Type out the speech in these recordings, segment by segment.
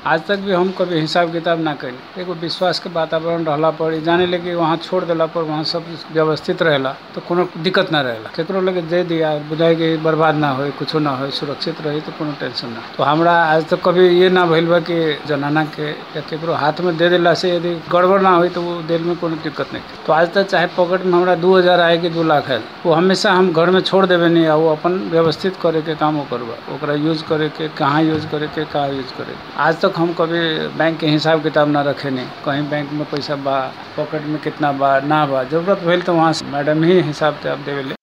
आज तक भी हम कभी हिसाब किताब ना करी एगो विश्वास के वातावरण रहला पर ई जाने लगे वहाँ छोड़ देला पर वहाँ सब व्यवस्थित रहेला तो कोनो दिक्कत ना रहेला केकरो लगे दे दिया बुझाए कि बर्बाद ना होई कुछो ना होई सुरक्षित रही तो कोनो टेंशन ना तो हमरा आज तक कभी ये ना भइल बा कि जनाना के या केकरो हाथ में दे देला से यदि गड़बड़ ना होई तो वो दिल में कोनो दिक्कत नहीं तो आज तक चाहे पॉकेट में हमरा दू हजार आए कि दू लाख है वो हमेशा हम घर में छोड़ देवे नहीं आ वो अपन व्यवस्थित करे के काम ओकर बा ओकरा यूज करे के कहाँ यूज करे के कहाँ यूज करे के। आज तक हम कभी बैंक के हिसाब किताब ना रखे नहीं कहीं बैंक में पैसा बा पॉकेट में कितना बा ना बा जरूरत भइल तो वहाँ से मैडम ही हिसाब किताब देवे ले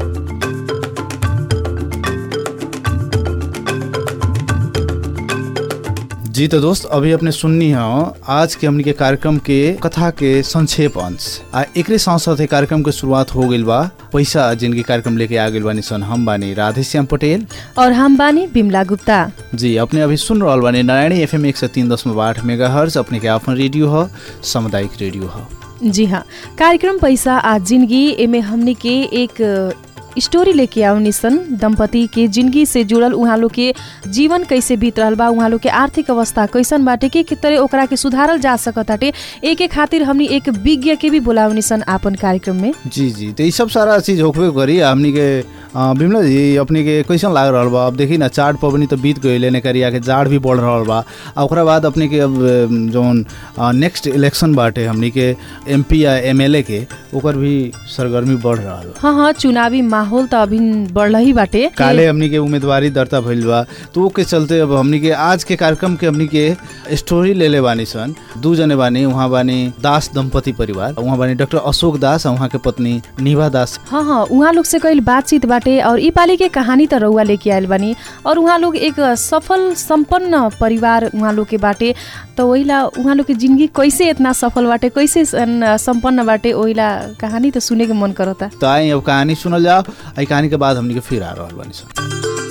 जी तो दोस्त अभी अपने सुननी है आज के हमनी के कार्यक्रम के कथा के संक्षेप अंश आ एकरे साथ साथ कार्यक्रम के शुरुआत हो गइल बा पैसा जिनके कार्यक्रम लेके आ गइल बानी सन हम बानी राधे श्याम पटेल और हम बानी बिमला गुप्ता जी अपने अभी सुन रहल बानी नारायणी एफएम एक सौ तीन दशमलव आठ मेगा हर्ज अपने के आपन रेडियो ह सामुदायिक रेडियो ह जी हाँ कार्यक्रम पैसा आज जिंदगी एमे हमनी के एक स्टोरी लेके आवनी सन दंपति के जिंदगी से जुड़ल उहाँ लोग के जीवन कैसे बीत रहल बा उहाँ लोग के आर्थिक अवस्था कैसन बाटे के के तरह ओकरा के सुधारल जा सकताटे एके खातिर हमनी एक विज्ञ के भी बोलावनी सन आपन कार्यक्रम में जी जी तो ये सब सारा चीज होखबे करी हमनी के अ, बिमला जी अपनी के कैसन लाग रहल बा अब देखी ना चाट पबनी तो बीत गइले ने करिया के जाड़ भी बढ़ रहल बा आ ओकरा बाद अपनी के अब अम, जौन नेक्स्ट इलेक्शन बाटे हमनी के एमपी या एमएलए के ओकर भी सरगर्मी बढ़ रहल बा हाँ हाँ चुनावी माहौल त अभी बढ़ल ही बाटे काले हमनी के उम्मीदवारी दर्ता भइल बा तो वो के चलते अब हमनी के आज के कार्यक्रम के हमनी के स्टोरी ले ले बानी सन दू जने बानी वहाँ बानी दास दंपति परिवार वहाँ बानी डॉक्टर अशोक दास और वहाँ के पत्नी निभा दास हाँ हाँ उहाँ लोग से कईल बातचीत बाटे और ई पाली के कहानी त रउआ लेके आयल बानी और उहाँ लोग एक सफल संपन्न परिवार उहाँ लोग के बाटे तो ओहिला उहाँ लोग के जिंदगी कैसे इतना सफल बाटे कैसे सन- संपन्न बाटे ओहिला कहानी त सुने के मन करता तो आए अब कहानी सुनल जाओ आई कहानी के बाद हमनी के फिर आ रहल बानी सन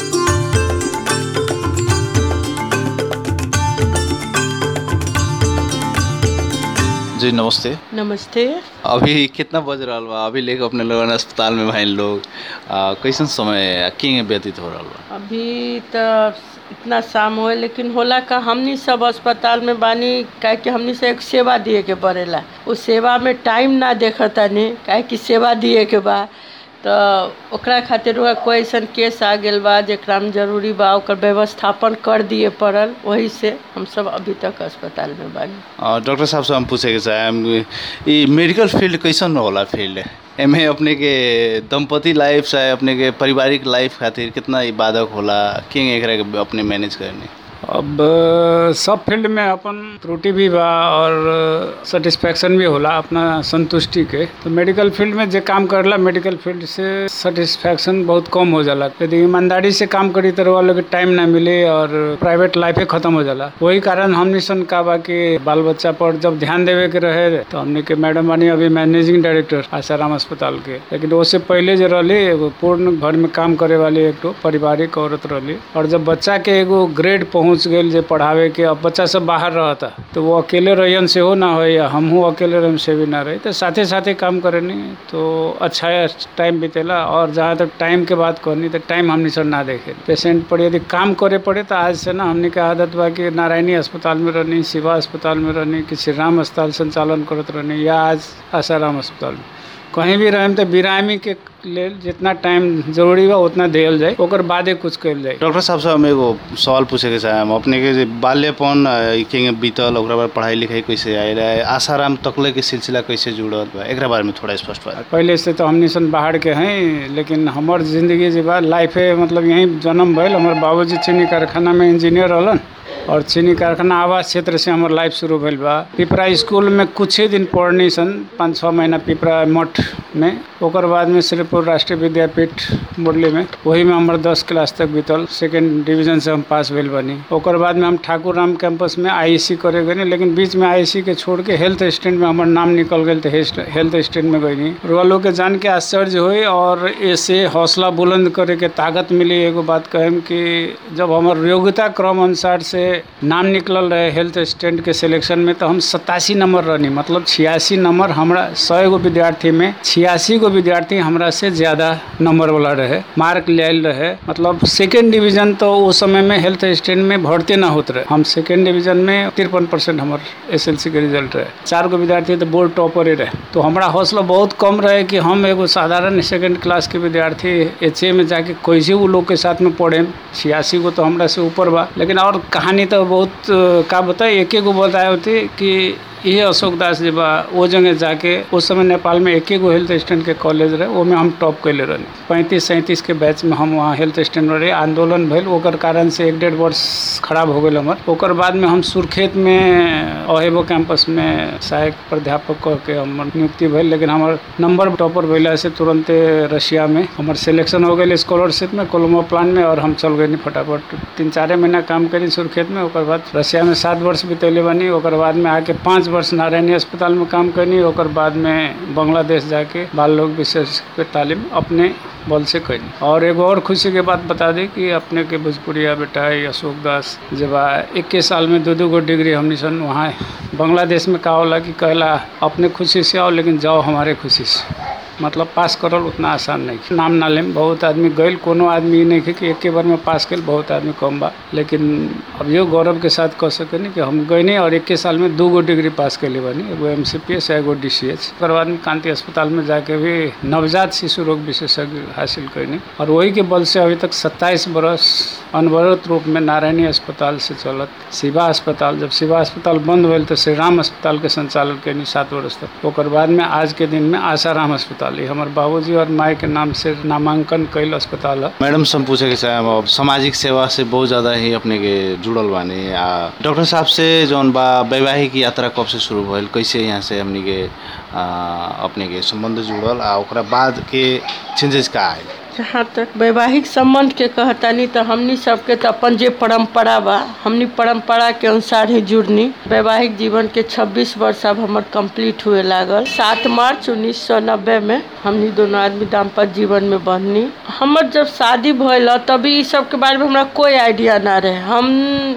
जी नमस्ते नमस्ते अभी कितना बज रहा बा अभी लेके अपने लोगन अस्पताल में भाई लोग आ, कैसन समय किंग व्यतीत हो रहा बा अभी तो इतना शाम होए लेकिन होला का हमनी सब अस्पताल में बानी काहे कि हमनी से एक सेवा दिए के पड़ेला उस सेवा में टाइम ना देखतानी काहे कि सेवा दिए के बा तो ओकरा खातिर हुआ कोई ऐसन केस आ गेल बा जेकरा में जरूरी बा ओकर व्यवस्थापन कर दिए पड़ल वही से हम सब अभी तक अस्पताल में बानी आ, डॉक्टर साहब से हम पूछे के चाहे ये मेडिकल फील्ड कैसन होला फील्ड एमे अपने के दंपति लाइफ चाहे अपने के पारिवारिक लाइफ खातिर कितना ई बाधक होला किंग एकरा के अपने मैनेज करने अब सब फील्ड में अपन त्रुटि भी बा और सेटिस्फेक्शन भी होला अपना संतुष्टि के तो मेडिकल फील्ड में जे काम करला मेडिकल फील्ड से सेटिस्फेक्शन बहुत कम हो जाला यदि ईमानदारी से काम करी तो वालों के टाइम ना मिले और प्राइवेट लाइफ खत्म हो जाला वही कारण हमने सन का बा कि बाल बच्चा पर जब ध्यान देवे के रहे तो हमने के मैडम बनी अभी मैनेजिंग डायरेक्टर आसाराम अस्पताल के लेकिन उससे पहले जो रही एगो पूर्ण घर में काम करे वाली एक ठो पारिवारिक औरत रही और जब बच्चा के एगो ग्रेड पहुंच गई जे पढ़ावे के अब बच्चा सब बाहर रहता तो वो अकेले रहियन से हो ना हो या हमहू अकेले रहन से भी ना रही तो साथे साथे काम करे नहीं तो अच्छा टाइम बीतेला और जहाँ तक टाइम के बात करनी तो टाइम हमने सर ना देखे पेशेंट पर यदि काम करे पड़े तो आज से ना हमने के आदत बा कि नारायणी अस्पताल में रहनी शिवा अस्पताल में रहनी कि श्री राम अस्पताल संचालन करत रहनी या आज आसाराम अस्पताल में कहीं भी रहें तो बिरामी के लेल जितना टाइम जरूरी बा उतना दियल जाए ओकर बादे कुछ कल जाए डॉक्टर साहब से हम एगो सवाल पूछे के चाहे हम अपने के जे बाल्यपन अ, ई के बीतल ओकरा बाद पढ़ाई लिखाई कैसे आयल है आसाराम तकले के सिलसिला कैसे जुड़ल बा एकरा बारे में थोड़ा स्पष्ट बा पहले से तो हमनी सन बाहर के हैं लेकिन हमर जिंदगी जे बा लाइफ है मतलब यहीं जन्म भइल हमर बाबूजी चीनी कारखाना में इंजीनियर रहलन और चीनी कारखाना आवास क्षेत्र से हमर लाइफ शुरू भइल बा पिपरा स्कूल में कुछ ही दिन पढ़नी सन पाँच छः महीना पिपरा मठ में ओकर बाद में श्रीपुर राष्ट्रीय विद्यापीठ मुरली में वही में हमर दस क्लास तक बीतल सेकेंड डिवीजन से हम पास भेल बनी ओकर बाद में हम ठाकुर राम कैंपस में आईसी करे गए लेकिन बीच में आईसी के छोड़ के हेल्थ स्टैंड में हमर नाम निकल गए थे हेल्थ स्टैंड में गई रुआ लोग के जान के आश्चर्य हुई और ऐसे हौसला बुलंद करे के ताकत मिली एगो बात कहम कि जब हमर योग्यता क्रम अनुसार से नाम निकलल रहे हेल्थ स्टैंड के सिलेक्शन में तो हम सतासी नंबर रहनी मतलब छियासी नंबर हमरा सौ गो विद्यार्थी में छियासी गो गो विद्यार्थी हमरा से ज़्यादा नंबर वाला रहे मार्क ले आयल रहे मतलब सेकेंड डिवीजन तो उस समय में हेल्थ स्टैंड में भर्ती ना होते रहे हम सेकेंड डिवीजन में तिरपन परसेंट हमार एस के रिजल्ट रहे चार गो विद्यार्थी तो बोर्ड टॉपर ही रहे तो हमारा हौसला बहुत कम रहे कि हम एगो साधारण सेकेंड क्लास के विद्यार्थी एच में जाके कैसे वो लोग के साथ में पढ़े छियासी गो तो हमरा से ऊपर बा लेकिन और कहानी तो बहुत अ, का बताए एक गो बताए होती कि ये अशोक दास जी बा वो जगह जाके उस समय नेपाल में एक गो हेल्थ स्टैंड के कॉलेज रहे वो में हम टॉप कैले रही पैंतीस सैंतीस के बैच में हम वहाँ हेल्थ स्टैंड में रहे आंदोलन भइल ओकर कारण से एक डेढ़ वर्ष खराब हो गए हमार ओकर बाद में हम सुरखेत में अहेबो कैंपस में सहायक प्राध्यापक कह के हमर नियुक्ति भइल लेकिन हमार नंबर टॉपर भइला से तुरंते रशिया में हमार सिलेक्शन हो गई स्कॉलरशिप में कोलमो प्लान में और हम चल गए फटाफट तीन चारे महीना काम करी सुरखेत में ओकर बाद रशिया में सात वर्ष बितैले बानी ओकर बाद में आके पाँच वर्ष नारायणी अस्पताल में काम करनी ओकर बाद में बांग्लादेश जाके बाल लोग विशेष के तालीम अपने बल से कैनी और एगो और खुशी के बात बता दी कि अपने के भोजपुरिया बेटा है अशोक दास जब इक्कीस साल में दो दो गो डिग्री हमनी सन वहाँ बांग्लादेश में का होला कि कहला अपने खुशी से आओ लेकिन जाओ हमारे खुशी से मतलब पास करल उतना आसान नहीं है। नाम ना लेम बहुत आदमी गइल कोनो आदमी ई नहीं है कि एक बार में पास कल बहुत आदमी कम बा लेकिन अब यो गौरव के साथ कह सकेनी कि हम गइनी और इक्कीस साल में दू गो डिग्री पास कैले बानी एगो एम सी पी एस एगो डी सी एच ओकर बाद में कांति अस्पताल में जाके भी नवजात शिशु रोग विशेषज्ञ हासिल कैनी और वही के बल से अभी तक सत्ताईस बरस अनवरत रूप में नारायणी अस्पताल से चलत शिवा अस्पताल जब शिवा अस्पताल बंद भेल तो श्री राम अस्पताल के संचालन कैनी सात वर्ष तक ओकर बाद में आज के दिन में आसाराम अस्पताल ये हमारे बाबूजी और माई के नाम से नामांकन कैल अस्पताल है मैडम से हम पूछे के चाहे अब सामाजिक सेवा से बहुत ज़्यादा ही अपने के जुड़ल बानी आ डॉक्टर साहब से जौन बा वैवाहिक यात्रा कब से शुरू भइल कैसे यहाँ से हमनी के आ, अपने के संबंध जुड़ल आ ओकरा बाद के चेंजेस का आयल जहाँ तक वैवाहिक संबंध के कहतानी तो हमनी सबके तो अपन जे परंपरा बा हमनी परंपरा के अनुसार ही जुड़नी वैवाहिक जीवन के 26 वर्ष अब हमर कंप्लीट हुए लागल 7 मार्च 1990 में हमनी दोनों आदमी दाम्पत्य जीवन में बहनी हमर जब शादी भइल ह, तभी ई सब के बारे में हमरा कोई आइडिया ना रहे हम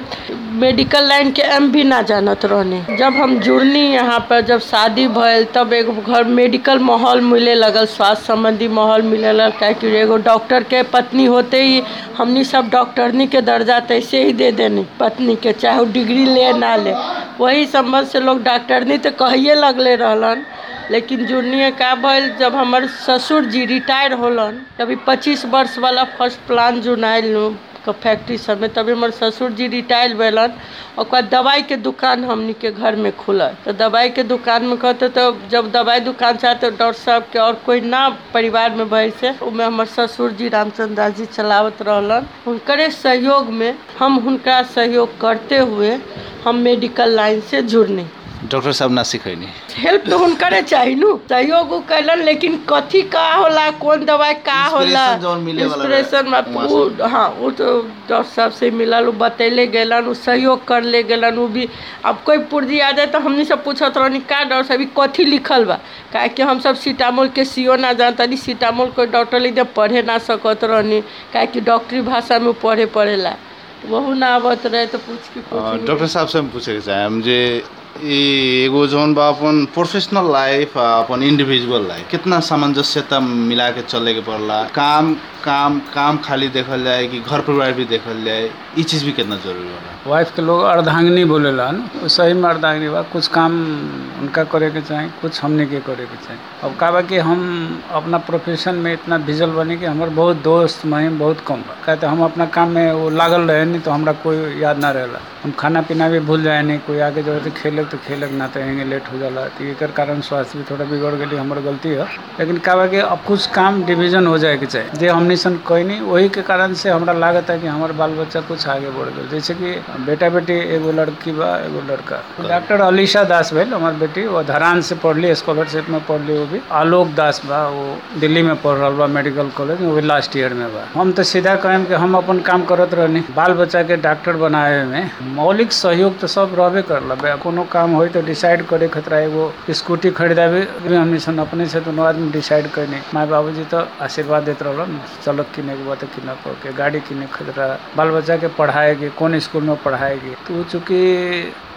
मेडिकल लाइन के एम भी ना जानत रहनी जब हम जुड़नी यहाँ पर जब शादी भइल तब एगो घर मेडिकल माहौल मिले लगल स्वास्थ्य संबंधी माहौल मिले लगल काहे कि एगो डॉक्टर के पत्नी होते ही हमनी सब डॉक्टरनी के दर्जा तैसे ही दे देनी पत्नी के चाहे वो डिग्री ले ना ले वही संबंध से लोग डॉक्टरनी तो कहिए लगले रहलन लेकिन जुड़नी का भइल जब हमर ससुर जी रिटायर होलन तभी पच्चीस वर्ष वाला फर्स्ट प्लान जुड़ाइल नु क फैक्ट्री सब में तभी हमर ससुर जी रिटायर भेलन ओकर बाद दवाई के दुकान हमनी के घर में खुलल तो दवाई के दुकान में कहते तो जब दवाई दुकान से आते डॉक्टर साहब के और कोई ना परिवार में भइल से उमें हमर ससुर जी रामचंद्र दास जी चलावत रहलन हुनकरे सहयोग में हम हुनका सहयोग करते हुए हम मेडिकल लाइन से जुड़नी डॉक्टर साहब ना सिखैनी हेल्प तो हुनकरे चाही नु सहयोग उ कैलन लेकिन कथी का होला कौन दवाई का होला Inspiration जौन मिले वाला रहे, इंस्पिरेशन में वहाँ उ हाँ वो तो डॉक्टर साहब से मिलल उ बतैले गेलन उ सहयोग कर ले गेलन उ भी अब कोई पुर्जी आ जाए तो हमनी सब पूछत रहनी का डॉक्टर साहब ई कथी लिखल बा काहे कि हम सब सीतामोल के सीओ ना जानतनी सीतामोल कोई डॉक्टर लिखे पढ़े ना सकत रहनी काहे कि डॉक्टरी भाषा में उ पढ़े पड़ेला वहू ना आवत रहे तो पूछ के अ, पूछ डॉक्टर साहब से हम पूछे के चाहे हम जे ई एगो जौन बा अपन प्रोफेशनल लाइफ आ अपन इंडिविजुअल लाइफ कितना सामंजस्यता मिला के चले के पड़ला काम काम काम खाली देखल जाए कि घर परिवार भी देखल जाए ई चीज भी कितना जरूरी होला वाइफ के लोग अर्धांगिनी बोलेला न वो सही में अर्धांगिनी बा कुछ काम उनका करे के चाही कुछ हमने के करे के चाही अब का बा कि हम अपना प्रोफेशन में इतना भिजल बनी कि हमारे बहुत दोस्त महिम बहुत कम बा कहते हम अपना काम में वो लागल रहे नहीं तो हमरा कोई याद ना रहेला हम खाना पीना भी भूल जाए नहीं कोई आके जो है खेलक तो खेलक ना तो हेंगे लेट हो जाला तो एकर कारण स्वास्थ्य भी थोड़ा बिगड़ गई हमार गलती है लेकिन का बा कि अब कुछ काम डिवीजन हो जाए के चाही जे हमनी सन कोई नहीं वही के कारण से हमरा लागत है कि हमार बाल बच्चा कुछ आगे बढ़ गए जैसे कि बेटा बेटी एगो लड़की बा एगो लड़का डॉक्टर अलीशा दास भेल हमार बेटी वो धरान से पढ़ली स्कॉलरशिप में पढ़ली वो भी आलोक दास बा वो दिल्ली में पढ़ रहा बा मेडिकल कॉलेज में वो भी लास्ट ईयर में बा हम तो सीधा कहें कि हम अपन काम करत रहनी बाल बच्चा के डॉक्टर बनाए में मौलिक सहयोग तो सब रहबे करला बे कोनो काम होई तो डिसाइड करे खतरा एगो स्कूटी खरीदाबे भी हमनी सन अपने से दोनों आदमी डिसाइड करनी माँ बाबूजी तो आशीर्वाद देते रहलन चलो किने के बाद किना पड़ के गाड़ी किने खतरा बाल बच्चा के पढ़ाएगी कौन स्कूल में पढ़ाएगी तो वो चूँकि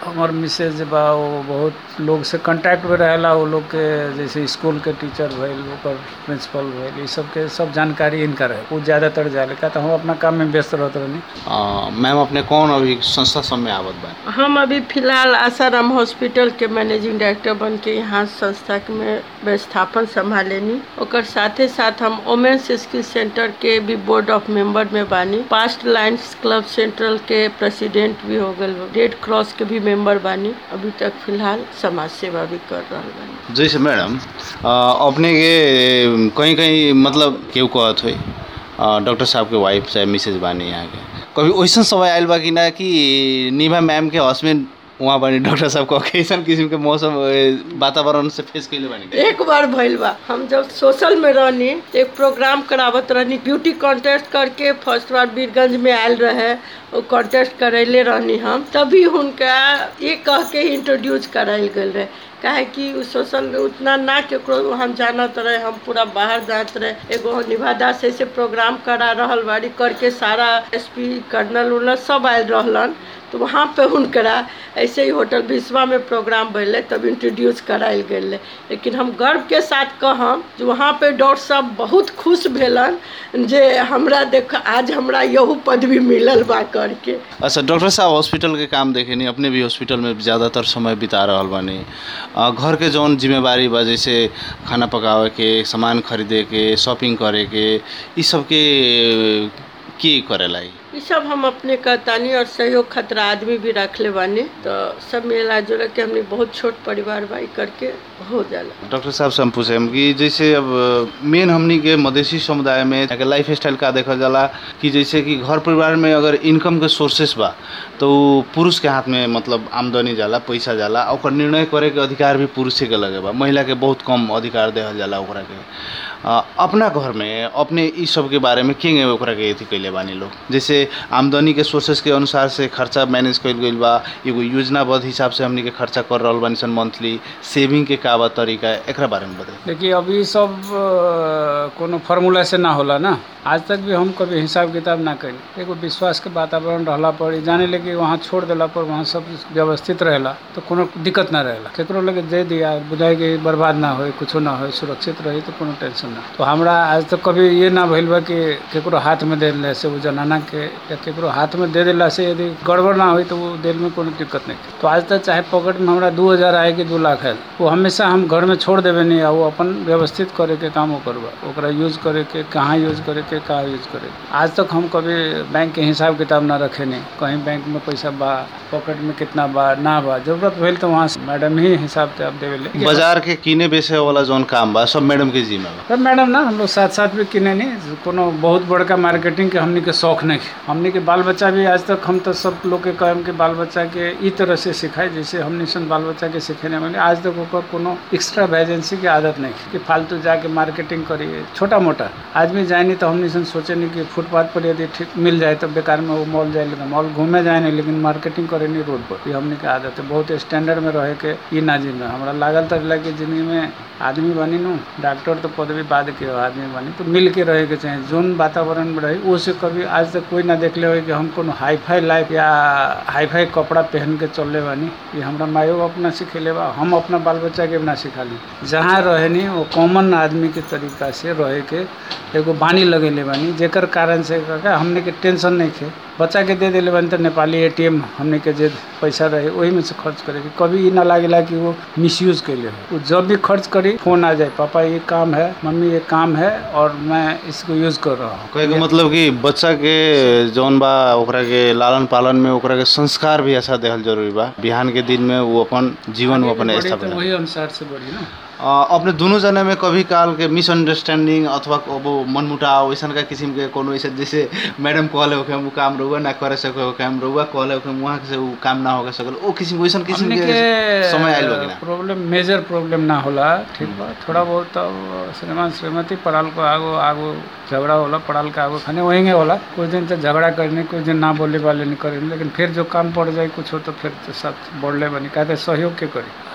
हमार मिसेज बा वो बहुत लोग से कांटेक्ट में रहेला वो लोग के जैसे स्कूल के टीचर भइल ओकर प्रिंसिपल भइल ई सब के सब जानकारी इनका रहे वो ज़्यादातर जाले का तो हम अपना काम में व्यस्त रहते रहनी अ, मैम अपने कौन अभी संस्था सब में आवत बा हम अभी फिलहाल आसाराम हॉस्पिटल के मैनेजिंग डायरेक्टर बन के यहाँ संस्था के में व्यवस्थापन संभालेनी ओकर साथे साथ हम वोमेन्स स्किल सेंटर के भी बोर्ड ऑफ मेंबर में बानी पास्ट लाइन्स क्लब सेंट्रल के प्रेसिडेंट भी हो गए रेड क्रॉस के भी मेंबर बानी अभी तक फिलहाल समाज सेवा भी कर रहा बानी जैसे मैडम अ, अपने के कहीं कहीं मतलब केहू कहत हुई डॉक्टर साहब के वाइफ चाहे मिसेज बानी यहाँ के कभी वैसन समय आयल बा कि ना कि निभा मैम के हस्बैंड वहाँ बानी डॉक्टर साहब को कैसन किस्म के मौसम ए, वातावरण से फेस कैले बानी एक बार भइल बा हम जब सोशल में रहनी तो एक प्रोग्राम करावत रहनी ब्यूटी कॉन्टेस्ट करके फर्स्ट बार बीरगंज में आयल रहे वो कॉन्टेस्ट करैले रहनी हम तभी हुनका ये कह के इंट्रोड्यूस करायल गेल रहे काहे कि उ सोशल में उतना ना केकरो हम जानत रहे हम पूरा बाहर जात रहे एगो निभा दास ऐसे प्रोग्राम करा रहल बाड़ी करके सारा एसपी कर्नल उर्नल सब आयल रहलन तो वहाँ पे हुनकरा ऐसे ही होटल बिस्वा में प्रोग्राम भैले तब इंट्रोड्यूस करायल गेल लेकिन हम गर्व के साथ कहम जे वहाँ पे डॉक्टर साहब बहुत खुश भेलन जे हमरा देख आज हमरा यहू पदवी मिलल बा करके अच्छा डॉक्टर साहब हॉस्पिटल के काम देखे नहीं अपने भी हॉस्पिटल में ज़्यादातर समय बिता रहल बानी अ, घर के जौन जिम्मेवारी बा जैसे खाना पकावे के सामान खरीदे के शॉपिंग करे के ई सब के के करेला ई? ये सब हम अपने कहतानी और सहयोग खतरा आदमी भी रखले बानी तो सब मिला जुला के हमने बहुत छोट परिवार बा ई करके हो जाला डॉक्टर साहब से हम पूछे कि जैसे अब मेन हमनी के मधेसी समुदाय में के लाइफ स्टाइल का देखल जाला कि जैसे कि घर परिवार में अगर इनकम के सोर्सेस बा तो उ पुरुष के हाथ में मतलब आमदनी जाला पैसा जाला आ ओकर निर्णय करे के अधिकार भी पुरुषे के लगे बा महिला के बहुत कम अधिकार देहल जाला ओकरा के अ, अपना घर में अपने ई सब के बारे में के ओकरा के अथी कैले बानी लोग जैसे आमदनी के सोर्सेस के अनुसार से खर्चा मैनेज कइल गइल बा एगो योजनाबद्ध हिसाब से हमनी के खर्चा कर रहल बानी सन मंथली सेविंग के का बा तरीका एकरा बारे में बताई देखिए अभी ई सब अ, कोनो फार्मूला से ना होला ना आज तक भी हम कभी हिसाब किताब ना करी एगो विश्वास के वातावरण रहला पर ई जाने लगे वहाँ छोड़ देला पर वहाँ सब व्यवस्थित रहेला तो कोनो दिक्कत ना रहेला केकरो लगे दे दिया बुझाई कि बर्बाद ना होए कुछो ना होए सुरक्षित रही तो कोनो टेंशन ना तो हमरा आज तक कभी ये ना भइल बा कि केकरो हाथ में दे दिला से वो जनाना के या केकरो हाथ में दे दिला से यदि गड़बड़ ना होई तो वो देल में कोनो दिक्कत नहीं तो आज तक चाहे पॉकेट में हमरा दू हज़ार आए कि दू लाख है वो हमेशा हम घर में छोड़ देवे नहीं आ वो अपन व्यवस्थित करे के काम वो करबा ओकरा यूज करे के कहाँ यूज करे के कहाँ यूज करे के। आज तक हम कभी बैंक के हिसाब किताब ना रखे नहीं कहीं बैंक में पैसा बा पॉकेट में कितना बा ना बा जरूरत भइल तो वहाँ से मैडम ही हिसाब किताब देवे ले बाजार के किने बेचे वाला जौन काम बा सब मैडम के जिम्मे बा तब मैडम ना हम लोग साथ साथ भी किने नहीं कोनो बहुत बड़का मार्केटिंग के हमनी के शौक नहीं है। हमनी के बाल बच्चा भी आज तक हम तो सब लोग के कहम के बाल बच्चा के ई तरह से सिखाए जैसे हमनी सन बाल बच्चा के सिखेने वाले आज तक ओकर कोनो एक्स्ट्रा वैजेंसी की आदत नहीं है कि फालतू जाके मार्केटिंग करिए छोटा मोटा आदमी जाए नहीं तो हमनी सन सोचे नहीं कि फुटपाथ पर यदि ठीक मिल जाए तो बेकार में वो मॉल जाए लेकिन मॉल घूमे जाए नहीं लेकिन मार्केटिंग करे नहीं रोड पर ये हमनी के आदत है बहुत स्टैंडर्ड में रहे के ई ना जिम्मे हमरा लागल तो कि जिंदगी में आदमी बनी नु डॉक्टर तो पदवी बाद के हो, आदमी बनी तो मिल के रहे के चाहे जोन वातावरण में रही वो से कभी आज तक कोई ना देखले हो कि हम कोनो हाई फाई लाइफ या हाई फाई कपड़ा पहन के चलले बानी ये हमरा मायो बाप ना सिखेले बा हम अपना बाल बच्चा के भी ना सिखाली जहाँ रहे नी वो कॉमन आदमी के तरीका से रहे के एगो बानी लगेले बानी जेकर कारण से का हमने के टेंशन नहीं थे बच्चा के दे दिले बानी तो नेपाली एटीएम हमने के जे पैसा रहे वही में से खर्च करे के कभी ई ना लागेला कि वो मिसयूज कैले हो वो जब भी खर्च करी फोन आ जाए पापा ये काम है मम्मी ये काम है और मैं इसको यूज कर रहा हूँ कहे के मतलब कि बच्चा के जौन बा ओकरा के लालन पालन में ओकरा के संस्कार भी अच्छा देहल जरूरी बा बिहान के दिन में वो अपन जीवन वो अपन बड़ी तो स्थापना वही अनुसार से बढ़ी ना अ, अपने दुनू जने में कभी काल के मिसअंडरस्टैंडिंग अथवा अब मनमुटाव वैसन का किस्म के कोनो ऐसे जैसे मैडम कहले होके हम उ काम रहुआ ना करे सके होके हम रहुआ कहले होके वहाँ से उ काम ना होके सकल ओ किस्म वैसन किस्म हमने के के समय आइल होगी ना प्रॉब्लम मेजर प्रॉब्लम ना होला ठीक बा थोड़ा बहुत अब श्रीमान श्रीमती पढ़ाल को आगो आगो झगड़ा होला पढ़ाल का आगो खाने वही होला कुछ दिन तो झगड़ा करने कुछ दिन ना बोले वाले नहीं करें लेकिन फिर जो काम पड़ जाए कुछ हो तो फिर तो साथ बढ़ले बनी कहते सहयोग के करी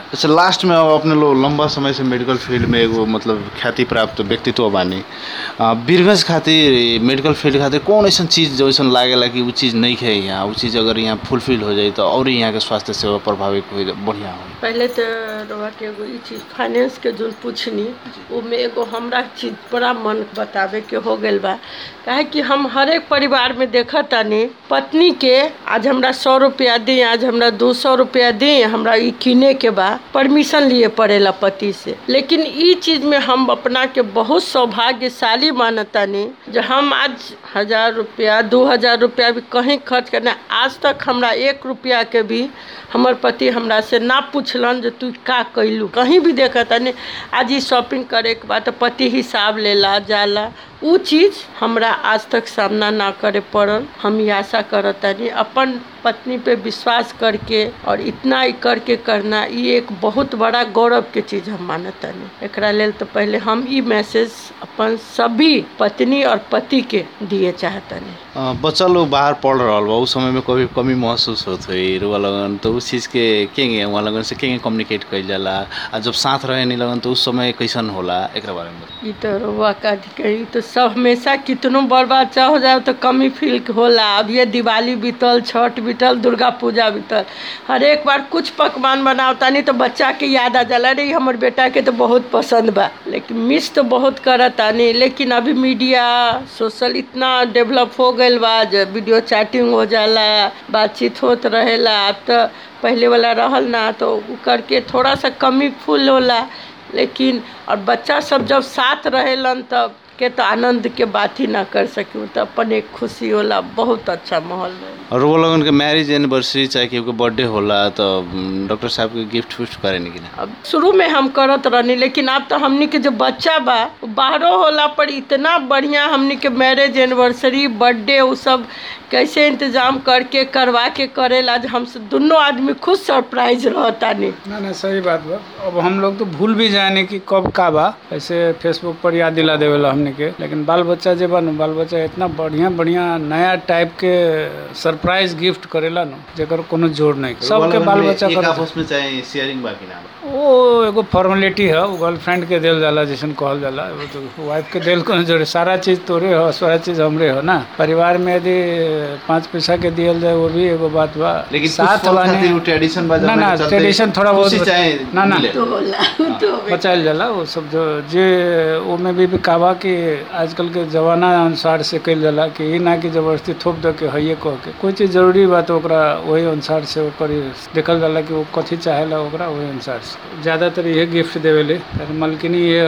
अच्छा लास्ट में अब अपने लोग लंबा समय से मेडिकल फील्ड में एगो मतलब ख्याति प्राप्त व्यक्तित्व बानी अ, वीरगंज खातिर मेडिकल फील्ड खातिर कौन ऐसा चीज़ जैसन लागेला कि वो चीज़ नहीं है यहाँ वो चीज़ अगर यहाँ फुलफिल हो जाए तो और यहाँ के स्वास्थ्य सेवा प्रभावित हो बढ़िया हो पहले तो रउआ के एगो ई चीज फाइनेंस के जो पूछनी उमे एगो हमरा चीज बड़ा मन बतावे के हो गइल बा काहे कि हम हर एक परिवार में देखत तानी पत्नी के आज हमरा सौ रुपया दी आज हमरा दो सौ रुपया दी हमरा ई किने के बा परमिशन लिए पड़ेला पति से लेकिन ई चीज में हम अपना के बहुत सौभाग्यशाली मानतानी जो हम आज हजार रुपया दो हजार रुपया भी कहीं खर्च करना आज तक हमरा एक रुपया के भी हमर पति हमरा से ना पूछलन जे तू का कैलू कहीं भी देखा तनी आज ई शॉपिंग करे के बाद तो पति हिसाब लेला जाला उ चीज हमरा आज तक सामना ना करे पड़ल हम ये आशा करतानी अपन पत्नी पे विश्वास करके और इतना ही करके करना ये एक बहुत बड़ा गौरव के चीज हम मानतानी एकरा लेल तो पहले हम ई मैसेज अपन सभी पत्नी और पति के दिए चाहतानी अ, बच्चा लोग बाहर पढ़ रहा बा उस समय में कभी कमी महसूस होत हुई रुआ लगन तो उस चीज़ के केंगे वहाँ लगन से केंगे कम्युनिकेट कइल जाला आ जब साथ रहे नहीं लगन तो उस समय कैसन होला एकरा बारे में बताई। ई तो रउआ का कही तो सब हमेशा कितनो बड़ बच्चा हो जाए तो कमी फील होला अब ये दिवाली बीतल छठ बीतल दुर्गा पूजा बीतल हर एक बार कुछ पकवान बनावता नहीं तो बच्चा के याद आ जाला रे हमर बेटा के तो बहुत पसंद बा लेकिन मिस तो बहुत करता नहीं लेकिन अभी मीडिया सोशल इतना डेवलप हो गइल बा जो वीडियो चैटिंग हो जाला बातचीत होत रहेला अब तो पहले वाला रहल ना तो उ करके थोड़ा सा कमी फुल होला लेकिन और बच्चा सब जब साथ रहेलन तब के तो आनंद के बात ही ना कर सकी तो अपन एक खुशी होला बहुत अच्छा माहौल रहे और वो लोगन के मैरिज एनिवर्सरी चाहे केहू के बर्थडे होला तो उम, डॉक्टर साहब के गिफ्ट विफ्ट करे नहीं कि ना अब शुरू में हम करत रहनी लेकिन अब तो हमनी के जो बच्चा बा उ बाहरो होला पर इतना बढ़िया हमनी के मैरिज एनिवर्सरी बर्थडे उ सब कैसे इंतजाम करके करवा के करेला आज हम सब दोनों आदमी खुद सरप्राइज रहता नहीं ना ना सही बात बा अब हम लोग तो भूल भी जाने कि कब का बा ऐसे फेसबुक पर याद दिला देवेला हमने के लेकिन बाल बच्चा जे बा नु बाल बच्चा इतना बढ़िया बढ़िया नया टाइप के सरप्राइज गिफ्ट करेला नु जेकर कोनो जोड़ नहीं सबके बाल बच्चा एक कर आपस में चाहे शेयरिंग बाकी ना वो एगो फॉर्मेलिटी है वो गर्लफ्रेंड के देल जाला जैसन कहल जाला वो तो वाइफ के देल कोनो जोड़े सारा चीज तोरे हो सारा चीज हमरे हो ना परिवार में यदि पाँच पैसा के दियल जाए वो भी एगो बात बा लेकिन साथ वाले ट्रेडिशन बा ना ना ट्रेडिशन थोड़ा बहुत चाहे ना ना तो होला तो बचायल जाला वो सब जो जे ओमे भी, भी काबा कि आजकल के जमाना अनुसार से कइल जाला कि ई ना कि जबरदस्ती थोप दे के हइये कह के कोई चीज जरूरी बा तो ओकरा वही अनुसार से ओकर देखल जाला कि वो कथी चाहेला ओकरा वही अनुसार से ज्यादातर इहे गिफ्ट देवेले ताकि मलकिनी ये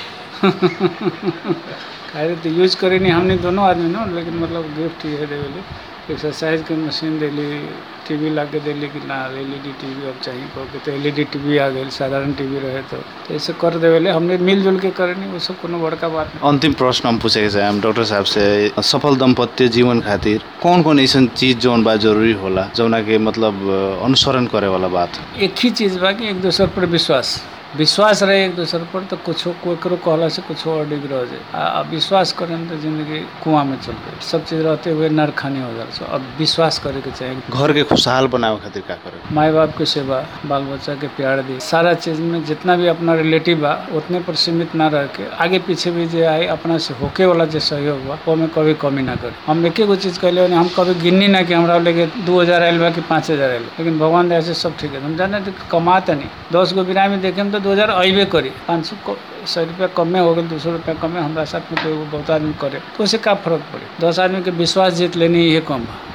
खाली तो यूज करे नहीं हमने दोनों आदमी ना लेकिन मतलब गिफ्ट ये देवेले एक्सरसाइज के मशीन देली टीवी ला के देली कि ना एल ई डी टीवी अब चाहिए कह के तो एल ई डी टीवी आ गई साधारण टीवी रहे तो तो ऐसे कर देवेले हमने मिलजुल के करे नहीं वो सब कोनो बड़का बात नहीं अंतिम प्रश्न हम पूछे के हम डॉक्टर साहब से सफल दंपत्य जीवन खातिर कौन कौन ऐसा चीज जौन बा जरूरी होला जौना के मतलब अ, अनुसरण करे वाला बात एक ही चीज़ बा कि एक दूसर पर विश्वास विश्वास रहे एक दूसर पर तो कुछ केकरो कहला से कुछ और डिग रह जाए आ आ विश्वास करें तो जिंदगी कुआं में चल गई सब चीज़ रहते हुए नर खानी हो जाए सो अब विश्वास करे के चाहिए घर के खुशहाल बनावे खातिर का करे माँ बाप के सेवा बाल बच्चा के प्यार दी सारा चीज में जितना भी अपना रिलेटिव बा उतने पर सीमित ना रह के आगे पीछे भी जे आए अपना से होके वाला जो सहयोग बा वो में कभी कमी ना करे हम एक एगो चीज कहले बानी, हम कभी गिननी ना कि हमरा लेके दू हजार आयल बा कि पाँच हजार आयल बा। लेकिन भगवान दया से सब ठीक है हम जाने थे कमाता नहीं दस गो बिरामी देखे तो दो हजार अबे करी पाँच सौ सौ रुपया कमे हो गए दो सौ रुपया कमे हमारा साथ में कोई एगो बहुत आदमी करे तो उससे का फर्क पड़े दस आदमी के विश्वास जीत लेनी ये कम बा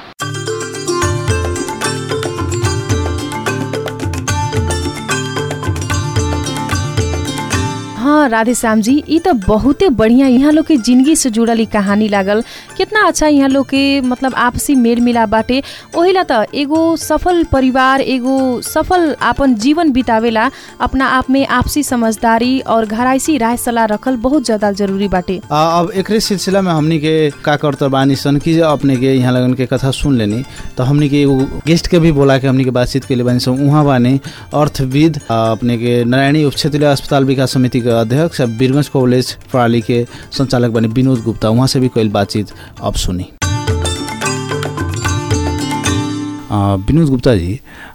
हाँ राधे श्याम जी ई तो बहुते बढ़िया यहाँ लोग के जिंदगी से जुड़ल ई कहानी लागल कितना अच्छा यहाँ लोग के मतलब आपसी मेल मिलाप बाटे ओहिला त एगो सफल परिवार एगो सफल आपन जीवन बितावेला अपना आप में आपसी समझदारी और घराइसी राय सलाह रखल बहुत ज्यादा जरूरी बाटे आ, अब एकरे सिलसिला में हमनी के का करत बानी सन कि जे अपने के यहाँ लगन के कथा सुन लेनी तो हमनी के एगो गेस्ट के भी बोला के हमनी के बातचीत के लिए बानी सन उहाँ बानी अर्थविद आ, अपने के नारायणी उप क्षेत्रीय अस्पताल विकास समिति के अध्यक्ष आ वीरगंज कॉलेज प्रणाली के संचालक बने विनोद गुप्ता उहाँ से भी कईल बातचीत अब सुनी आ, विनोद गुप्ता जी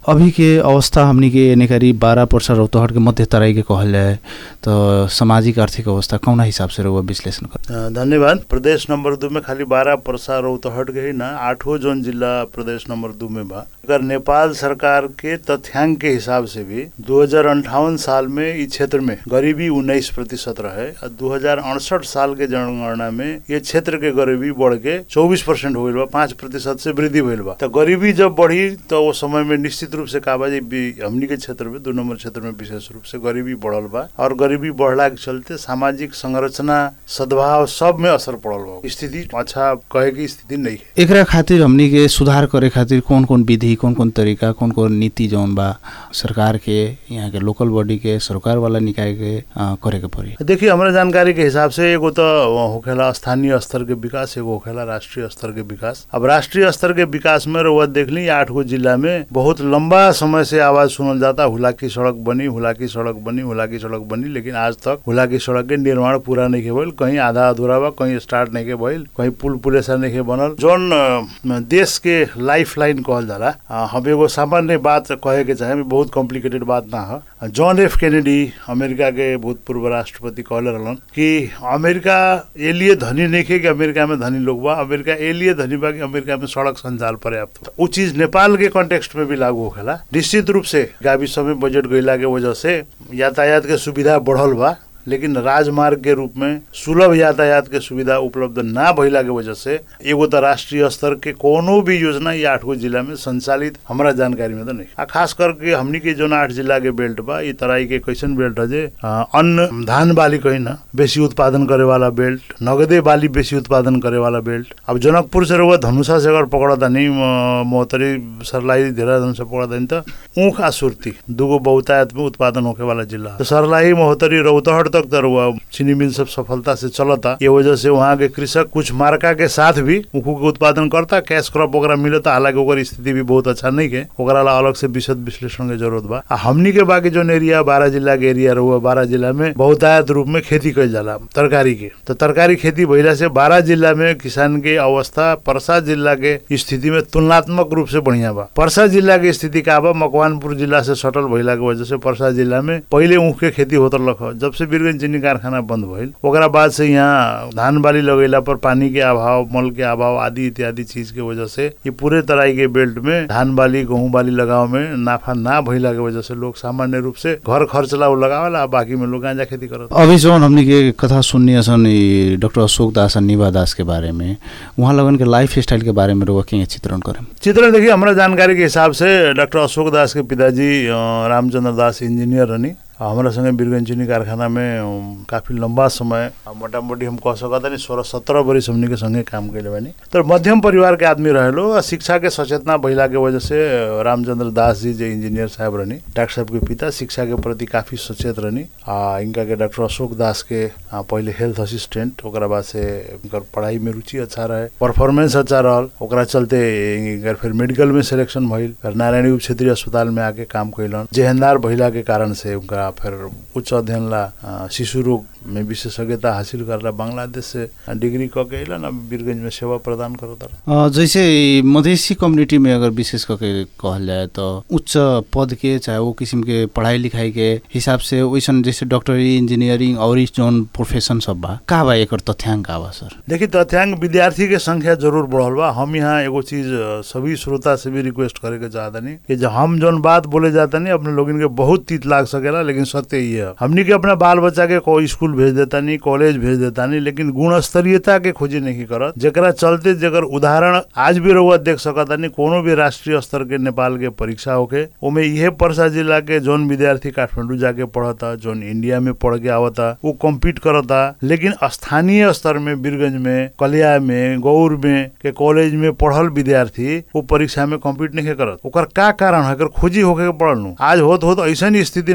अभी के अवस्था हमनी के नेकारी बारह पर्सा रौतहट के मध्य तराई के कहल जाए तो सामाजिक आर्थिक अवस्था कौना हिसाब से रहुआ विश्लेषण कर अ, धन्यवाद प्रदेश नंबर दू में खाली बारह परसा रौतहट के ही ना आठों जोन जिला प्रदेश नंबर दू में बा अगर नेपाल सरकार के तथ्यांक के हिसाब से भी दो साल में इस क्षेत्र में गरीबी उन्नीस प्रतिशत रहे और दो साल के जनगणना में ये क्षेत्र के गरीबी बढ़ के चौबीस परसेंट हो गई बा पाँच प्रतिशत से वृद्धि भइल बा तो गरीबी जब बढ़ी तो वो समय में निश्चित रूप से का बा जे बी- हमनी के क्षेत्र में दो नंबर क्षेत्र में विशेष रूप से गरीबी बढ़ल बा और गरीबी बढ़ला के चलते सामाजिक संरचना सद्भाव सब में असर पड़ल बा स्थिति अच्छा कहे की स्थिति नहीं है एकरा खातिर हमनी के सुधार करे खातिर कौन कौन विधि कौन कौन तरीका कौन कौन नीति जौन बा सरकार के यहाँ के लोकल बॉडी के सरकार वाला निकाय के अ, करे के पड़ी देखिए हमारे जानकारी के हिसाब से एगो तो होखेला स्थानीय स्तर के विकास एगो होखेला राष्ट्रीय स्तर के विकास अब राष्ट्रीय स्तर के विकास में रउआ देख ली आठ गो जिला में बहुत लंबा समय से आवाज सुनल जाता हुलाकी सड़क बनी हुलाकी सड़क बनी हुलाकी सड़क बनी लेकिन आज तक हुलाकी सड़क के निर्माण पूरा नहीं के भइल कहीं आधा अधूरा बा कहीं स्टार्ट नहीं के भइल कहीं पुल पुलेसा नहीं के बनल जौन अ, देश के लाइफ लाइन कहल जाला अ, हम एगो सामान्य बात कहे के चाहे बहुत कॉम्प्लिकेटेड बात ना है जॉन एफ कैनेडी अमेरिका के भूतपूर्व राष्ट्रपति कहले रहलन कि अमेरिका ए लिए धनी नहीं खे कि अमेरिका में धनी लोग बा अमेरिका ए लिए धनी बा कि अमेरिका में सड़क संचाल पर्याप्त बा वो चीज नेपाल के कॉन्टेक्स्ट में भी लागू होखेला निश्चित रूप से गाविस में बजट गइला के वजह से यातायात के सुविधा बढ़ल बा लेकिन राजमार्ग के रूप में सुलभ यातायात के सुविधा उपलब्ध ना भइला के वजह से एगो तो राष्ट्रीय स्तर के कोनो भी योजना ये आठ गो जिला में संचालित हमारा जानकारी में तो नहीं आ खास करके हमनी के जो आठ जिला के बेल्ट बा ये तराई के कैसन बेल्ट है जे आ, अन्न धान बाली कही ना बेसी उत्पादन करे वाला बेल्ट नगदे बाली बेसी उत्पादन करे वाला बेल्ट अब जनकपुर से रहुआ धनुषा से अगर पकड़ा नहीं मोहतरी सरलाई देहरादून से पकड़ा नहीं तो ऊख आ सुर्ती दूगो बहुतायत में उत्पादन होके वाला जिला है। तो सरलाई मोहतरी रौतहट तक तर हुआ चीनी मिल सब सफलता से चलता ये वजह से वहाँ के कृषक कुछ मार्का के साथ भी ऊखू के उत्पादन करता कैश क्रॉप ओकरा मिलता हालांकि ओकर स्थिति भी बहुत अच्छा नहीं है ओकरा ला अलग से विशद विश्लेषण के जरूरत बा आ हमनी के बाकी जो एरिया बारह जिला के एरिया रहुआ बारह जिला में बहुतायत रूप में खेती कइल जाला तरकारी के तो तरकारी खेती भइला से बारह जिला में किसान के अवस्था परसा जिला के स्थिति में तुलनात्मक रूप से बढ़िया बा परसा जिला के स्थिति का बा मकवानपुर जिला से सटल भइला के वजह से परसा जिला में पहिले ऊख के खेती होत रहलक ह। जब से बीरगंज चीनी कारखाना बंद भइल ओकरा बाद से यहाँ धान बाली लगेला पर पानी के अभाव मल के अभाव आदि इत्यादि चीज के वजह से ये पूरे तराई के बेल्ट में धान बाली गेहूं बाली लगाव में नाफा ना भइला के वजह से लोग सामान्य रूप से घर खर्च ला उ लगावेला आ बाकी में लोग गांजा खेती करत अभी जौन हमनी के कथा सुननी सन ई डॉक्टर अशोक दास और निभा दास के बारे में वहाँ लगन के लाइफ स्टाइल के बारे में रहुआ के चित्रण करें चित्रण देखिए हमारा जानकारी के हिसाब से डॉक्टर अशोक दास के पिताजी अ, रामचंद्र दास इंजीनियर रहनी आ, हमारा संगे बीरगंज चीनी कारखाना में अम, काफी लंबा समय आ, मोटा मोटी हम कह सकत नहीं सोलह सत्रह बरिस हमनी के संगे काम कैले बानी तो मध्यम परिवार के आदमी रहेलो आ शिक्षा के सचेतना भइला के वजह से अ, रामचंद्र दास जी जो इंजीनियर साहब रहनी डॉक्टर साहब के पिता शिक्षा के प्रति काफी सचेत रहनी आ इनका के डॉक्टर अशोक दास के आ, पहिले हेल्थ असिस्टेंट ओकरा बाद से इनकर पढ़ाई में रुचि अच्छा रहे परफॉर्मेंस अच्छा रहल ओकरा चलते इनकर फिर मेडिकल में सिलेक्शन भइल फिर नारायणी उप क्षेत्रीय अस्पताल में आके काम कैलन जेहनदार भइला के कारण से उनका फिर उच्च अध्ययन ला आ, शिशु रोग में विशेषज्ञता हासिल करला बांग्लादेश से डिग्री क के अइलन अब बीरगंज में सेवा प्रदान करत अ, जैसे ई मधेसी कम्युनिटी में अगर विशेष करके कहल जाए तो उच्च पद के चाहे वो किस्म के पढ़ाई लिखाई के हिसाब से वैसन जैसे डॉक्टरी इंजीनियरिंग और इस जौन प्रोफेशन सब बा का बा एकर तथ्यांक का बा सर देखिए तथ्यांक विद्यार्थी के संख्या जरूर बढ़ल बा हम यहाँ एगो चीज अ, सभी श्रोता से भी रिक्वेस्ट करे के चाहतनी कि जो हम जौन बात बोले जातनी अपने लोगन के बहुत तीत लाग सकेला लेकिन सत्य ही है हमनी के अपना बाल बच्चा के कोई स्कूल भेज देतानी कॉलेज भेज देतानी लेकिन गुण स्तरीयता के खोजी नहीं करत जेकरा चलते जेकर उदाहरण आज भी रहुआ देख सकतानी कोनो भी राष्ट्रीय स्तर के नेपाल के परीक्षा होके ओमे इहे परसा जिला के जौन विद्यार्थी काठमांडू जाके पढ़ता जौन इंडिया में पढ़ के आवता वो कम्पीट करता लेकिन स्थानीय स्तर में बीरगंज में कलिया में गौर में के कॉलेज में पढ़ल विद्यार्थी वो परीक्षा में कम्पीट नहीं करत ओकर का कारण है एकर खोजी होके के पड़ल नु आज होत होत ऐसा स्थिति ना सृजना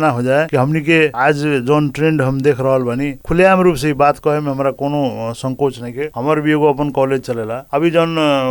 ना हो जाए कि हमनी के आज जौन ट्रेंड हम देख रहल बानी खुलेआम रूप से ई बात कहे में हमरा कोनो अ, संकोच नहीं के हमर भी एगो अपन कॉलेज चलेला अभी जौन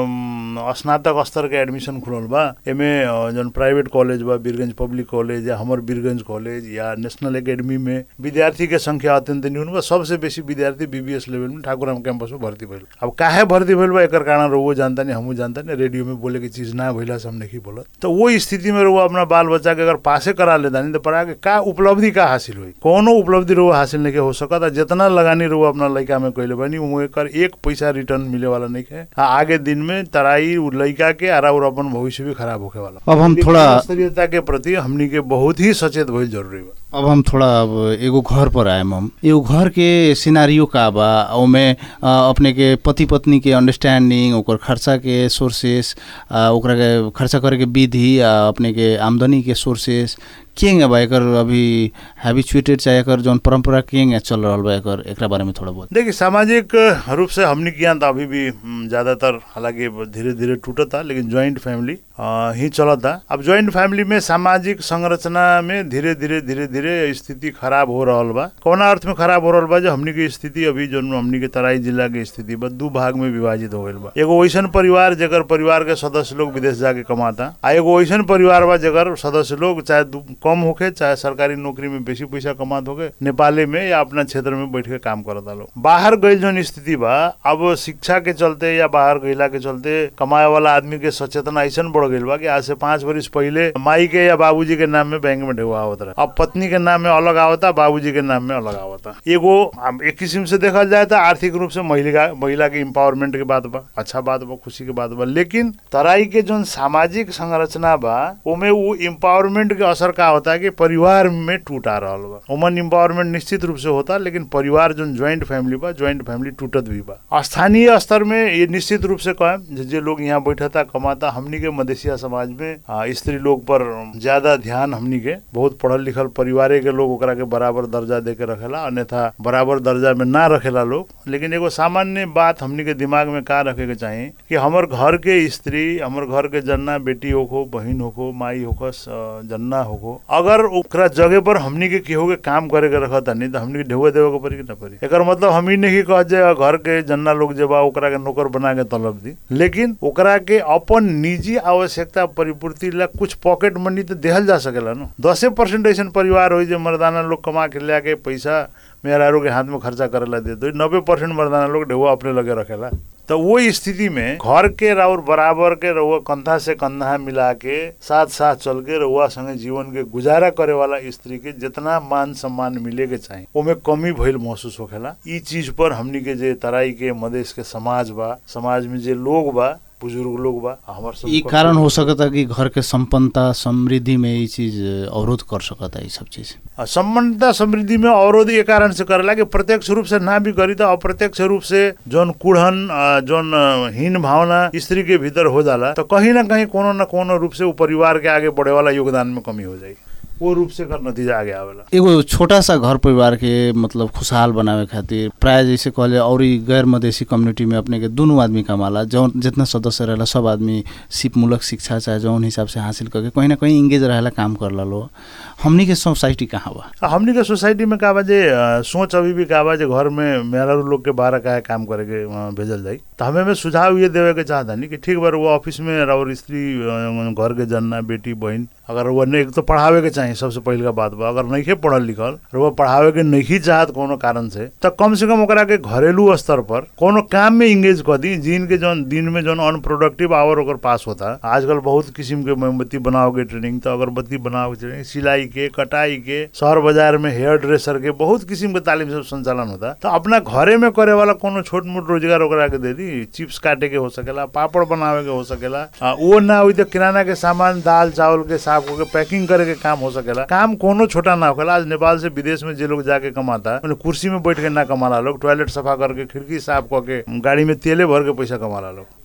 अम, स्नातक स्तर के एडमिशन खुलल बा एमे अ, जौन प्राइवेट कॉलेज बा बीरगंज पब्लिक कॉलेज या हमर बीरगंज कॉलेज या नेशनल एकेडमी में विद्यार्थी के संख्या अत्यंत न्यून बा सबसे बेसी विद्यार्थी बीबीएस लेवल में ठाकुराम कैंपस में भर्ती भइल अब काहे भर्ती भइल बा एकर कारण रहुओ जानता नहीं हमहू जानता नहीं रेडियो में बोले की चीज ना भइला से हम नहीं बोलत तो वो स्थिति में रहुआ अपना बाल बच्चा के अगर पासे करा लेता नहीं तो पढ़ा के का उपलब्धि का हासिल हुई कोनो उपलब्धि रहुआ हासिल नहीं के हो सकता जितना लगानी रहुआ अपना लड़का में कैले बनी वो एकर एक पैसा रिटर्न मिले वाला नहीं है हाँ, आगे दिन में तराई उ लड़का के आरा और अपन भविष्य भी खराब होके वाला अब हम इसलिए थोड़ा- स्तरीयता के प्रति हमनी के बहुत ही सचेत भइल जरूरी बा अब हम थोड़ा अब एगो घर पर आएम हम एगो घर के सिनारियो का बा ओमे अ, अपने के पति पत्नी के अंडरस्टैंडिंग ओकर खर्चा के सोर्सेस ओकरा के खर्चा करे के विधि आ अपने के आमदनी के सोर्सेस केंगे बा एकर अभी हैबिचुएटेड चाहे एकर जौन परंपरा केंगे चल रहल बा एकर एकरा बारे में थोड़ा बहुत देखिए सामाजिक रूप से हमने किया तो अभी भी हम्म, ज्यादातर हालांकि धीरे धीरे टूटता लेकिन ज्वाइंट फैमिली अ, ही चलता अब ज्वाइंट फैमिली में सामाजिक संरचना में धीरे धीरे धीरे धीरे स्थिति खराब हो रहल बा कौना अर्थ में खराब हो रहल बा जो हमनी के स्थिति अभी जो हमनी के तराई जिला के स्थिति बा दू भाग में विभाजित हो गईल बा एगो वैसन परिवार जेकर परिवार के सदस्य लोग विदेश जाके कमाता आ एगो वैसन परिवार बा जेकर सदस्य लोग चाहे दू- कम होके चाहे सरकारी नौकरी में बेसी पैसा कमात होके नेपाले में या अपना क्षेत्र में बैठ के काम करता लोग बाहर गई जौन स्थिति बा अब शिक्षा के चलते या बाहर गईला के चलते कमाए वाला आदमी के सचेतना ऐसा बढ़ गईल बा कि आज से पाँच वर्ष पहले माई के या बाबूजी के नाम में बैंक में ढेवा आवत रहा अब पत्नी के नाम में अलग आवता बाबूजी के नाम में अलग आवता एगो अब एक किस्म से देखा जाए तो आर्थिक रूप से महिला महिला के इम्पावरमेंट के बात बा अच्छा बात बा खुशी के बात बा लेकिन तराई के जौन सामाजिक संरचना बा ओमे वो इम्पावरमेंट के असर का होता है कि परिवार में टूट आ रहा बा वुमन इम्पावरमेंट निश्चित रूप से होता लेकिन परिवार जो ज्वाइंट फैमिली बा ज्वाइंट फैमिली टूटत भी बा स्थानीय स्तर में ये निश्चित रूप से कहें जे- जे लोग यहाँ बैठता कमाता हमनी के मधेसिया समाज में आ, स्त्री लोग पर ज्यादा ध्यान हमनी के बहुत पढ़ल लिखल परिवारे के लोग ओकरा के बराबर दर्जा दे के रखेला अन्यथा बराबर दर्जा में ना रखेला लोग लेकिन एगो सामान्य बात हमनी के दिमाग में का रखे के चाही कि हमर घर के स्त्री हमर घर के जन्ना बेटी होखो बहिन होखो माई होखो स- जन्ना होखो अगर ओकरा जगह पर हमनी के केहू के काम करे के रखता नहीं तो हमनी के ढेवे देवे के पड़ी कि ना पड़ी एकर मतलब हम ही नहीं कह जे घर के जन्ना लोग जे बा ओकरा के नौकर बना के तलब दी लेकिन ओकरा के अपन निजी आवश्यकता परिपूर्ति ला कुछ पॉकेट मनी तो देहल जा सकेला ना दसे परसेंट ऐसा परिवार हो जो मर्दाना लोग कमा के लिया के पैसा मेहरारू के हाथ में खर्चा करेला दे दो नब्बे परसेंट मर्दाना लोग ढेवा अपने लगे रखेला तो वो स्थिति में घर के और बराबर के रहुआ कंधा से कंधा मिला के साथ साथ चल के रहुआ संगे जीवन के गुजारा करे वाला स्त्री के जितना मान सम्मान मिले के चाही ओमे कमी भइल महसूस होखेला ई चीज पर हमनी के जे तराई के मधेश के समाज बा समाज में जे लोग बा बुजुर्ग लोग बा हमर सब ई कारण हो सकता कि घर के संपन्नता समृद्धि में ये चीज अवरोध कर सकता ये सब चीज सम्बन्धता समृद्धि में अवरोध ये कारण से करेला कि प्रत्यक्ष रूप से ना भी करी तो अप्रत्यक्ष रूप से जौन कुढ़न अ, जौन अ, हीन भावना स्त्री के भीतर हो जाला तो कहीं ना कहीं कोनो न कोनो रूप से वो परिवार के आगे बढ़े वाला योगदान में कमी हो जाई वो रूप से कर नतीजा आगे आवेला एगो छोटा सा घर परिवार के मतलब खुशहाल बनावे खातिर प्राय जैसे कहले और ई गैर मधेसी कम्युनिटी में अपने के दुनू आदमी कमाला जौन जितना सदस्य रहेला सब आदमी सिपमूलक शिक्षा चाहे जौन हिसाब से हासिल करके कहीं ना कहीं इंगेज रहेला काम करला लो हमनी के सोसाइटी कहाँ बा आ, हमनी के सोसाइटी में का बा जे अ, सोच अभी भी का बा जे घर में मेहरारू लोग के बारह का काम करे के अ, भेजल जाई तो हमें में सुझाव ये देवे के चाहता नहीं कि ठीक बार वो ऑफिस में और स्त्री अ, घर के जन्ना बेटी बहन अगर वो नहीं एक तो पढ़ावे के चाहिए सबसे पहले का बात बा अगर नहीं पढ़ल लिखल और वो पढ़ावे के नहीं चाहत कोनो कारण से तो कम से कम ओकरा के घरेलू स्तर पर कोनो काम में इंगेज कर दी जिन के जौन दिन में जौन अनप्रोडक्टिव आवर ओकर पास होता आजकल बहुत किस्म के मोमबत्ती बनाओ के ट्रेनिंग तो अगरबत्ती बनाओ के ट्रेनिंग सिलाई के कटाई के शहर बाजार में हेयर ड्रेसर के बहुत किस्म के तालीम सब संचालन होता तो अपना घरे में करे वाला कोनो छोट मोट रोजगार ओकरा के दे दी चिप्स काटे के हो सकेला पापड़ बनावे के हो सकेला आ, वो ना हुई तो किराना के सामान दाल चावल के साफ होके पैकिंग करे के काम हो सकेला काम कोनो छोटा ना होखेला आज नेपाल से विदेश में जे लोग जाके कमाता उन्हें कुर्सी में बैठ के ना कमाला लोग टॉयलेट सफा करके खिड़की साफ करके गाड़ी में तेले भर के पैसा कमाला लोग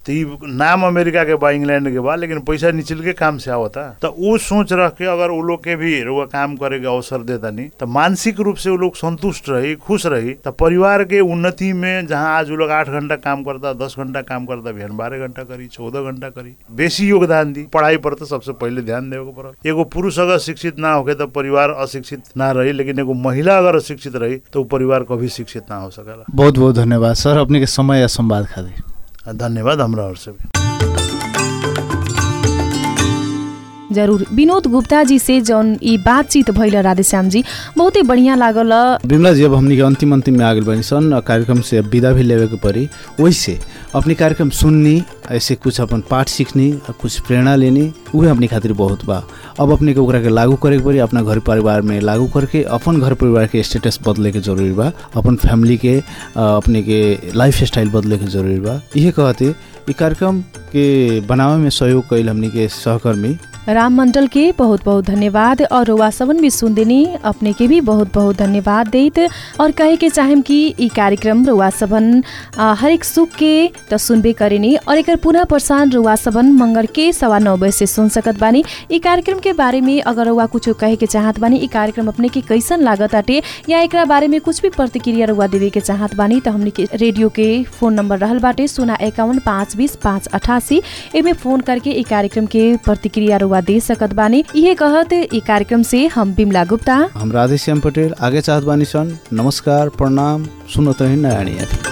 तो ई नाम अमेरिका के बा इंग्लैंड के बा लेकिन पैसा निचल के काम से आवता तो उ सोच रख के अगर उ लोग के भी रुआ काम करे के अवसर दे तनी तो मानसिक रूप से उ लोग संतुष्ट रही खुश रही तो परिवार के उन्नति में जहाँ आज उ लोग आठ घंटा काम करता दस घंटा काम करता बिहान बारह घंटा करी चौदह घंटा करी बेसी योगदान दी पढ़ाई पर तो सबसे पहले ध्यान देवे के पड़ल एगो पुरुष अगर शिक्षित ना होके तो परिवार अशिक्षित ना रही लेकिन एगो महिला अगर शिक्षित रही तो उ परिवार कभी शिक्षित ना हो सकेला बहुत बहुत धन्यवाद सर अपने के समय या संवाद खातिर धन्यवाद हमरा ओर से भी जरूर विनोद गुप्ता जी से जौन ई बातचीत भइल राधेश्याम जी बहुते बढ़िया लागल बिमला जी अब हमनी के अंतिम अंतिम में आगे बनी सन कार्यक्रम से अब विदा भी लेवे के पड़ी वैसे अपनी कार्यक्रम सुननी ऐसे कुछ अपन पाठ सीखनी और कुछ प्रेरणा लेनी उहे अपनी खातिर बहुत बा अब अपने के ओकरा के लागू करे के पड़ी अपना घर परिवार में लागू करके अपन घर परिवार के स्टेटस बदले के जरूरी बा अपन फैमिली के अ, अपने के लाइफ स्टाइल बदले के जरूरी बा इहे कहते ई कार्यक्रम के बनावे में सहयोग कैल हमनी के सहकर्मी राम मंडल के बहुत बहुत धन्यवाद और रुआ सबन भी सुन देनी अपने के भी बहुत बहुत धन्यवाद देत और कहे के चाहेम कि ई कार्यक्रम रुआ सबन आ, हरेक सुख के त सुनबे करेनी और एकर पुनः प्रसारण रुआ सबन मंगर के सवा नौ बजे से सुन सकत बानी ई कार्यक्रम के बारे में अगर रुआ कुछ कहे के चाहत बानी ई कार्यक्रम अपने के कैसन लागत आटे या एकरा बारे में कुछ भी प्रतिक्रिया रुआ देवे के चाहत बानी त हमने के रेडियो के फोन नंबर रहल बाटे सोना एकाउन पाँच बीस पाँच अठासी एमे फोन करके ई कार्यक्रम के प्रतिक्रिया रुआ दे सकत बानी इहे कहत ई कार्यक्रम से हम बिमला गुप्ता हम राधेश्याम पटेल आगे चाहत बानी सन नमस्कार प्रणाम सुनत रही नयानी